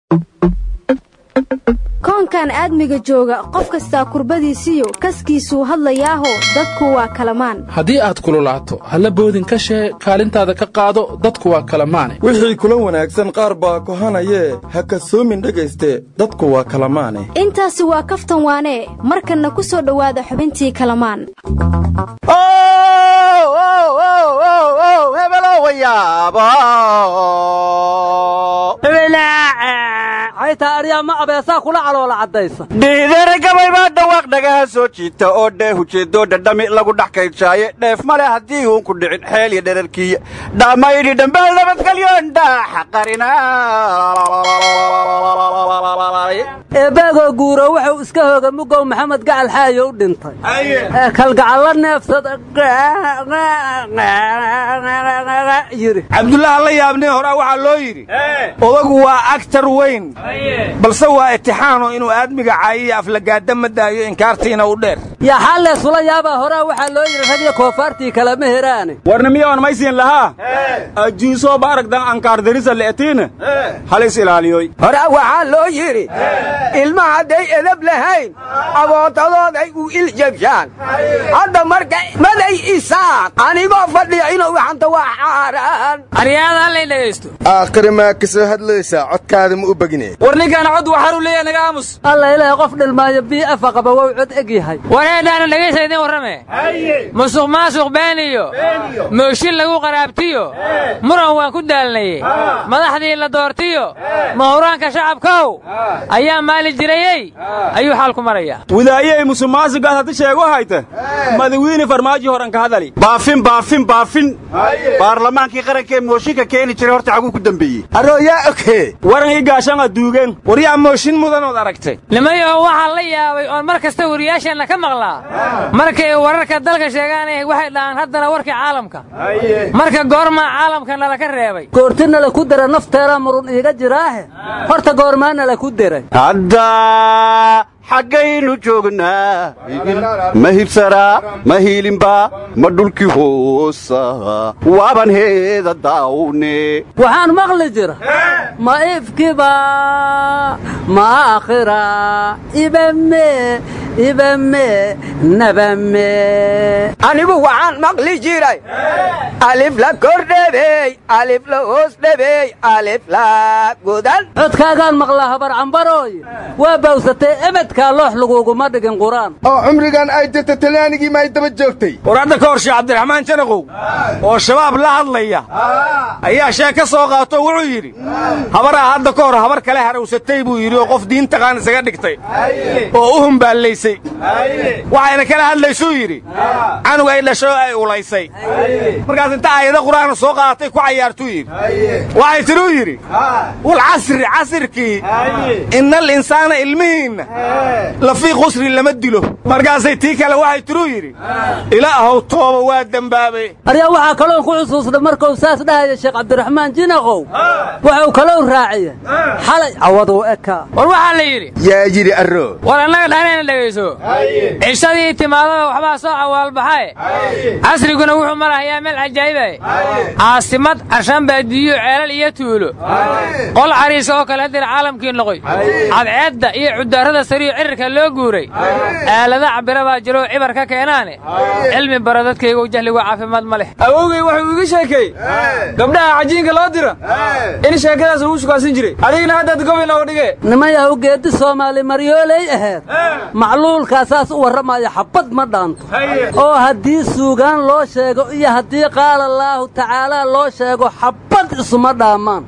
koonkan aadmiga jooga qof kastaa kurbadiisiyo kaskiisuu hadlayaaho dadku waa kalamaan haddii aad kululaato halla boodin ka shee kaalintaada ka qaado dadku waa kalamaane wixii kula wanaagsan qaar baa kohanayee ha kasoomin dhegayste dadku waa kalamaane intaasi waa kaftan waanee markanna ku soo dhowaada xubintii kalamaan xaytaa aryaa ma abeesaa kula caloola caddaysa dhiidere gabay baa dhawaaq dhagaha soo jiita oo dheeh ujeeddoo dhadhami lagu dhex kaydshaaye dheef male haddii uun ku dhicin xeel iyo dherarkiiya dhamaydhi dhambaal nabadgelyoon dhaaxa qarina eebbaagoo guuro wuxuu iska hooga mugow maxamed gacal xaayo u dhintay ee kalgacallo neefsada yidhi cabdullaha la yaabnee horaa waxaa loo yidhi odagu waa agtar weyn balse waa itixaano inuu aadmiga caayiya aflagaada ma daayo inkaartiina u dheer yaa xaalleesula yaabaa horaa waxaa loo yidhi ragyo koofaartii kalema heraane warna miyawan maysiin lahaa ajiisoo baaragdan ankaardarisa le'etiina hal is ilaaliyoy horaa waxaa loo yidhi ilma hadday edab lahayn abootadooday u iljabshaan hadda marka maday isaaq anigoo fadhiya inuu waxanta waa xaaraan aryaada hallay dhegaysto aakhire maa ka soo hadlaysaa codkaada ma u begine war ninkaan cod waxaanu leeyahay naga aamus alla ilaahay qof dhilmaayo bii afa qaba wow cod eg yahay wareedhaana dhegaysa idiin warrame musuq maasuq beeniyo mooshin lagu qaraabtiyo muran waan ku daalnaye madaxdii la doortiyo mahuraanka shacabkow ayaa maali jirayey ayuu xaalku marayaa widaayey musuqmaasugaas haddi sheego hayta madawiine farmaaji horan ka hadali baafin baafin baafin baarlamaankii qarankee mooshinka keeni jiray horta xaguu ku dembeeyey arooyaa oke waran ii gaashan aduugeen waryaa mooshin mudanood aragtay nimayaho waxaa la yaabay oon mar kasta wariyaasheenna ka maqlaa markay wararka dalka sheegaanay waxay dhahaan haddana warkii caalamka marka goormaa caalamka nala ka reebay goorti nala ku dira nafteeraa murun iiga jiraahe horta goormaa nala ku diray hadda xaggaynu joognaa ma hibsaraa ma hiilinba ma dhulkii hoosa waaban heeda daawne waxaan maqli jira ma ifkiba ma aakhira ibame ibame nabame anigu waxaan maqli jiray alif la kor dhebeey alif la hoos dhebeey alif la godan codkaagaan maqlaa habar cambarooye waa bawsatay ebedkaa loox laguguma dhigin qur'aan oo cumrigan ay jirta talyaanigii maay daba joogtay war hadda ka hor sheekh cabdiraxmaan janaqow oo shabaab la hadlaya ayaa sheeg ka soo qaato wuxuu yidhi habaraa hadda ka hor habar kale harawsatay buu yidhi oo qof diintaqaan isaga dhigtay oo u humbaallaysay waxayna kala hadlaysuu yidhi canug ay dhasho ay ulaysay markaas inta aayado qur'aana soo qaadatay ku cayaartuu yidhi waxay tidhi u yidhi wal casri casirkii innal insaana ilmihiinna lafii qusri lama dilo markaasay tii kale waxay tidhi u yidhi ilaahow tooba waa dembaabe aryaa waxaa kaloon ku xusuusnay markuu saas dhahaya sheekh cabdiraxmaan jinaqow wuxuu kalou raaciye xalay cawaduu ekaa war waxaa la yidhi yaa yidhi arro war annaga dhahnayna dhegayso cishadii timaadada waxbaa soo cawaalbaxae casriguna wuxuu marahayaa meel cajaa'ibae caasimad carshaan baadiyo ceelal iyo tuulo qol cariisa oo kale haddina caalamkii noqoy cadceedda iyo cudaarada sariyo cirirka loo guuray aalada cabira baa jiroo cibar ka keenaane cilmi bara dadkaygu jahligu caafimaad ma leh awowgay wuxuu iga sheekay gabdhaha cajiinka loo dira in sheekadaas lagu shukaasan jiray adigna haddaad gobay nooga dhige nimayahu geeddi soomaali maryooley aheed macluulkaasaas u warramaya xabbad ma dhaanto oo haddii suugaan loo sheego iyo haddii qaala allaahu tacaalaa loo sheego xabbad isuma dhaammaan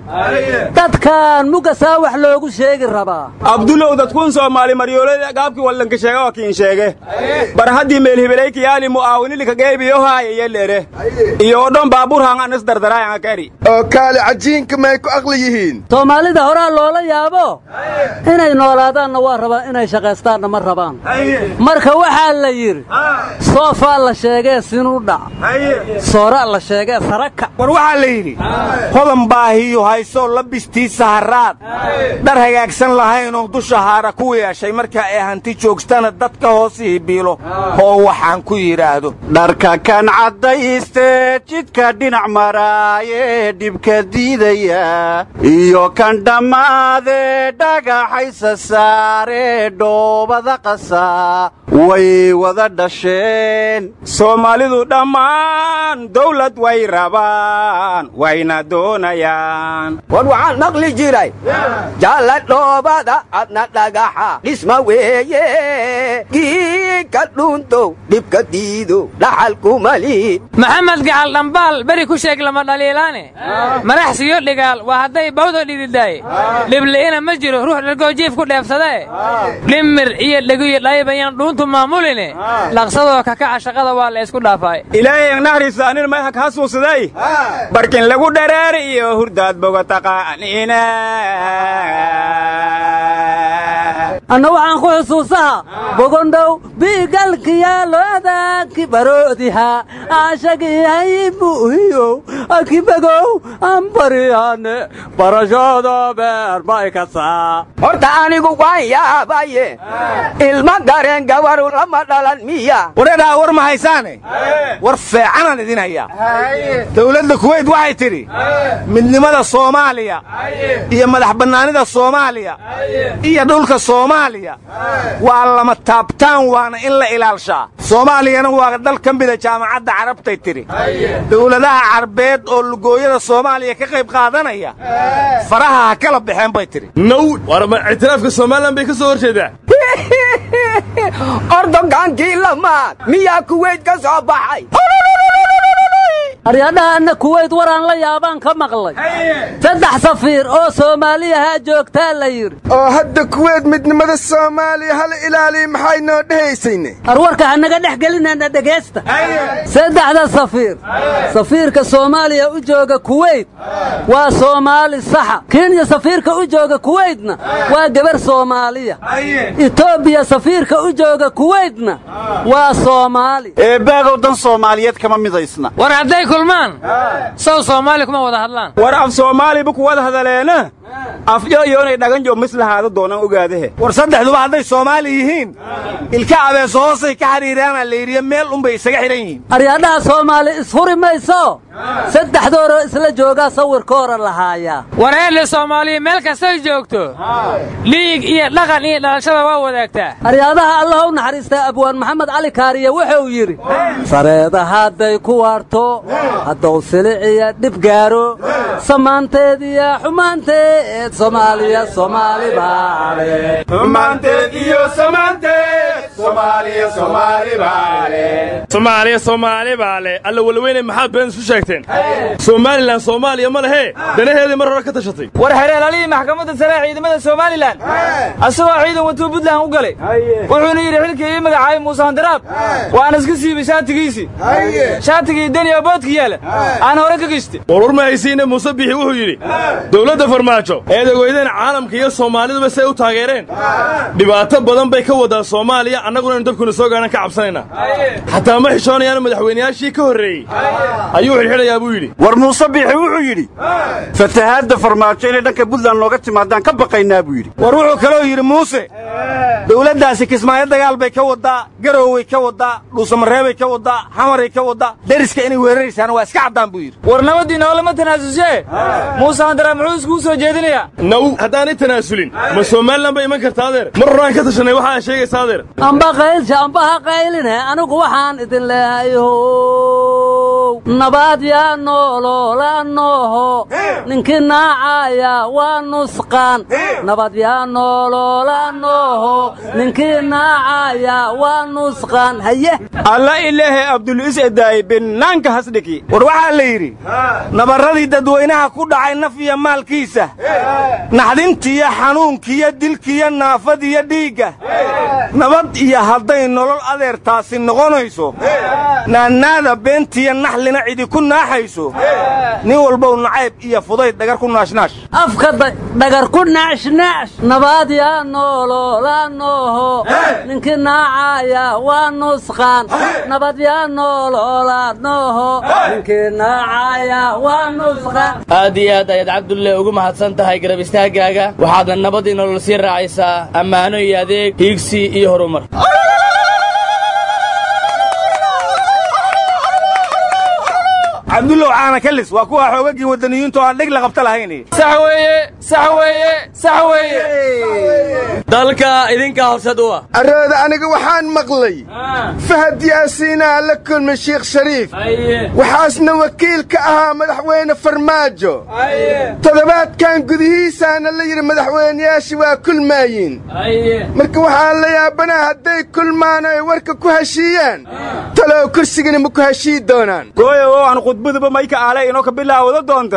dadkan mugasaa wax loogu sheegi rabaa abdulow dadkuun soomaali maryoolada gaabkii wallanka sheega waa kiin sheege bar haddii meelhibelaykiyaali mu'aawinilika geebiyo haayaya lere iyo odhon baabuur hangan is dardaraayanga kari oo kaale cajiinka may ku aqli yihiin soomaalida horaa loola yaabo inay noolaadaanna waa rabaan inay shaqaystaanna ma rabaan marka waxaa la yidhi soofaa la sheegee sinuu dhac soora la sheegee saraka war waxaa la yidhi hodan baahiyu haysoo labistiisa haraad dhar hagaagsan lahaynoo dusha haara ku yeeshay marka ay hanti joogstana dadka hoosihii biilo oo waxaan ku yidhaahdo dharka kan caddayste jidka dhinac maraaye dhibka diidaya iyo kan dhammaade dhagaxaysa saare dhoobada qasa way wada dhasheen soomaalidu dhammaan dawlad way rabaan wayna doonayaan war waxaan maqli jiray jaalla dhoobada adna dhagaxa dhisma weeye giika dhuuntow dhibka diido dhaxalkuma liid maxamed gacal dhambaal beri ku sheeg lama dhaliilaane madaxsiyo dhigaal waa hadday bawda dhididaaye dhibli'ina ma jiro ruux dhargoo jiif ku dheefsadee dhimir iyo dhegiyo dhaybayaan dhuuntu maamuline dhaqsadoo kakaca shaqada waa la isku dhaafaay ilaahay naxariisa anin mayha kaa suusaday barkin lagu dhareeri iyo hurdaad boga taqaaniina anna waxaan ku xusuusaha bogondhow biigalkiyaaloodaaki baroodiha aashagihay buuhiyow akibagow anbariyane barashada beer may kasaa horta anigu waan yaabaye ilma gareen gabaru lama dhalan miya wareedhaa war ma haysaane war feecanaan idin hayaa dawladda kuweyt waxay tidhi midnimada soomaaliya iyo madax bannaanida soomaaliya iyo dhulka soomaaliya waa lama taabtaan waana in la ilaalshaa soomaaliyana waa dal ka mida jaamacadda carabtay tidhi dawladaha carbeed oo lugooyada soomaaliya ka qayb qaadanaya faraha ha kala baxeen bay tidhi now war ma ictiraafka somalilan bay ka soo horjeedaa ordogaankii lamaad miyaa kuweyt ka soo baxay aryadhahanna kuweyt waraan la yaabaan ka maqlay saddex safiir oo soomaaliyahaa joogtaa la yidhi oo hadda kuweyd midnimada soomaaliya hala ilaaliya maxay noo dhehaysayne arwarka hanaga dhex gelinayna dhegaysta saddexda safiir safiirka soomaaliya u jooga kuweyt waa soomaali saxa kenya safiirka u jooga kuweytna waa gabar soomaaliya etoobiya safiirka u jooga kuweytna waa soomaali eebaagow dan soomaaliyeed kama midaysna war hadday kulmaan sow soomaali kuma wada hadlaan war af soomaaliba ku wada hadaleena afyo iyo inay dhaganjo mislahaada doonaan ogaadahe war saddexduba hadday soomaali yihiin ilka abeeso hoosay ka xidhiiraana la yidhiyo meel unbay isaga xidhan yihiin aryadhaha soomaali ishuri mayso saddexdooroo isla joogaa sawirkoora lahaayaa war eedle soomaaliya meel kastay joogto dhiig iyo dhaqan iyo dhalashada waa wadaagtaa aryaadaha allah u naxariistaa abwaan maxamed cali kaariye wuxuu yidhi sareeda hadday ku waarto hadduu siliciya dhib gaaro samaanteediya xumaanteed soomaaliya soomaali baale soomaaliya soomaali baa le alla walweyne maxaad been isu sheegteen somalilan soomaaliya ma lehe danaheedii mar hore ka tashatay war xereelaalihii maxkamadda sare ee ciidamada somalilan asagoo ciidan watuu buntland u galay wuxuuna yidhi xilkii ii magacaabay muuse handaraab waan iska siibay shaatigiisii shaatigii deniya boodka yaala aan hore ka gishta warwar ma haysiine muuse biixi wuxuu yidhi dowladda farmaajo eed ogeydeen caalamka iyo soomaaliduba say u taageereen dhibaato badan bay ka wadaa soomaaliya annaguna inu dabkuna soo gaadhan ka cabsanaynaa xataa ma xishoonayaanu madaxweynayaashii ka horreeyey ayuu xidhxidhayaa buu yidhi war muuse biixi wuxuu yidhi fatahaadda farmaajo inay dhanka buntland nooga timaadaan ka baqaynaa buu yidhi war wuxuu kaloo yidhi muuse dawladdaasi kismaayo dagaal bay ka waddaa garoway ka waddaa dhuusamareebay ka waddaa xamaray ka waddaa deriska inay weeraraysaana waa iska caddaan buu yidhi war nabadii noolama tanaasusee muuse handaraab muxuu iskuu soo jeedinayaa naw haddaanay tanaasulin ma somalilan bay iman karta adeer mar horaan ka tashanay waxa aad sheegaysa adeer amba qaylsha amba ha qayline anigu waxaan idin leehay how nabaad yaa nooloola nooho ninkii naacaya waa nusqaan nabad yaa nooloola nooho ninkii naacaya waa nusqaan haye alla ilaahe abduliis edaay binnaanka hasdhiki war waxaa la yidhi nabarradii dadweynaha ku dhacay naf iyo maalkiisa naxdintiyo xanuunkiyo dilkiyo naafadiyo dhiigga nabad iyo hadday nolol adeertaasi noqonayso naanaada beentiya naxlina cidi ku naaxayso nin walbow nacayb iyo fudayd dhagar ku naashnaash afka dhagar ku naashnaash nabaad yaa noololaa nooho ninkii naacaya waa nusqaan nabad yaa noololaa nooho ninkii naacaya waa nusqaan aad iyo aad ayaad cabdulle ugu mahadsan tahay garab istaagaaga waxaadna nabadii nolol sii raacaysaa ammaano iyo adeeg hiigsi iyo horumar cabdullow caana kalis waa kuwa xoogagii waddaniyiintu aan dhig la qabta lahayn sax weeye sax weeye sax weeye dalka idinkaa horsad u ah arooda aniga waxaan maqlay fahad yaasiinaa la kulmay sheekh shariif waxaasna wakiil ka ahaa madaxweyne farmaajo toddobaadkan gudihiisaana la yidhi madaxweynayaashii waa kulmaayiin marka waxaan la yaabanaa hadday kulmaan ay warka ku heshiiyaan talow kursigana ma ku heshii doonaan khudbaduba mayka aale inoo ka bilaawada doonta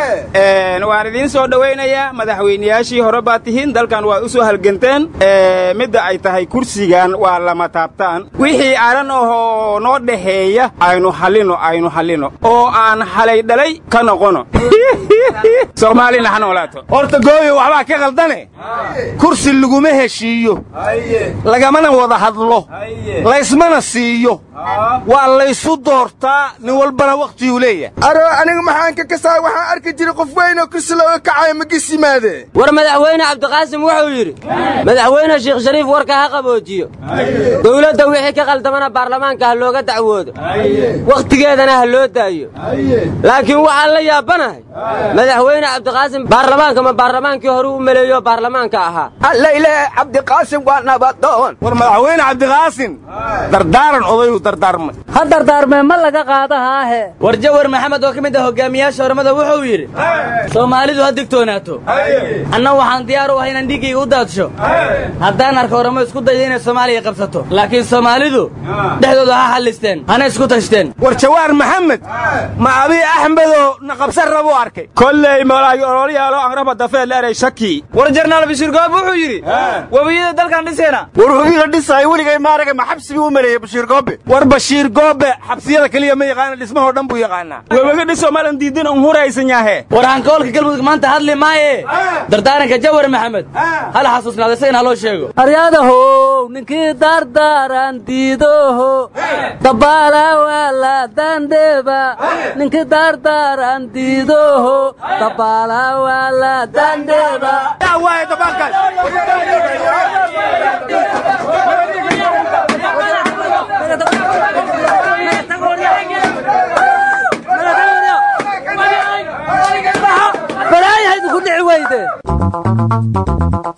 waan idiin soo dhowaynayaa madaxweynayaashii hore baad tihiin dalkan waad u soo halganteen midda ay tahay kursigan waa lama taabtaan wixii aran ahoo noo dhaxeeya aynu hallino aynu hallino oo aan halay dhalay ka noqono soomaalina ha noolaato horta gooyo waxbaa ka khaldane kursi laguma heshiiyo lagamana wada hadlo laysmana siiyo waa laysu doortaa nin walbana wakhtiguu leeyahay aroo aniga maxaan ka kasaa waxaan arki jiray qof weyn oo kursi looga kacayo magis yimaade war madaxweyne cabdiqaasim wuxuu yidhi madaxweyne sheekh shariif warka ha qaboojiyo dowladda wixii ka qaldamana baarlamaanka ha looga dacwoodo wakhtigeedana ha loo daayo laakiin waxaan la yaabanahay madaxweyne cabdiqaasim baarlamaanka ma baarlamaankii hore u maleeyo baarlamaanka ahaa allayle cabdiqaasim waa nabadoon war madaxweyne cabdiqaasim dardaaran odayu dardaarmay ha dardaarmee ma laga qaadahaahe war jawar maxamed oo ka mid ah hogaamiyaasha ormada wuxuu yidhi soomaalidu ha digtoonaato anna waxaan diyaar u ahay inaan dhiiggayga u daadsho haddaan arko oramo isku dayda inay soomaaliya qabsato laakiin soomaalidu dhexdooda ha xallisteen hana isku tashteen war jawaar maxamed ma abii axmedoo na qabsan rabuu arkay kolley malaayo ololyaalo angraba dafeel erey shaki war jarnaal bashiir goob wuxuu yidhi webiyada dalkan dhiseena war webiyada dhisaayo weligay maaraga ma xabsigii u maleeyey bashiir goobe war bashiir goobe xabsiyada keliya ma yaqaana dhismahoo dhan buu yaqaanaa webaga dhiso malan diidin un huraysan yahe war hankoolka galmudug maanta hadli maaye dardaaranka jawar maxamed hala xasuusnaada isagana haloo sheego aryadahow ninkii dardaaran diidoho dabaala waala dandheba ninkii dardaaran diidoho dabaala waala dandheba balaayahayd ku dhici weyde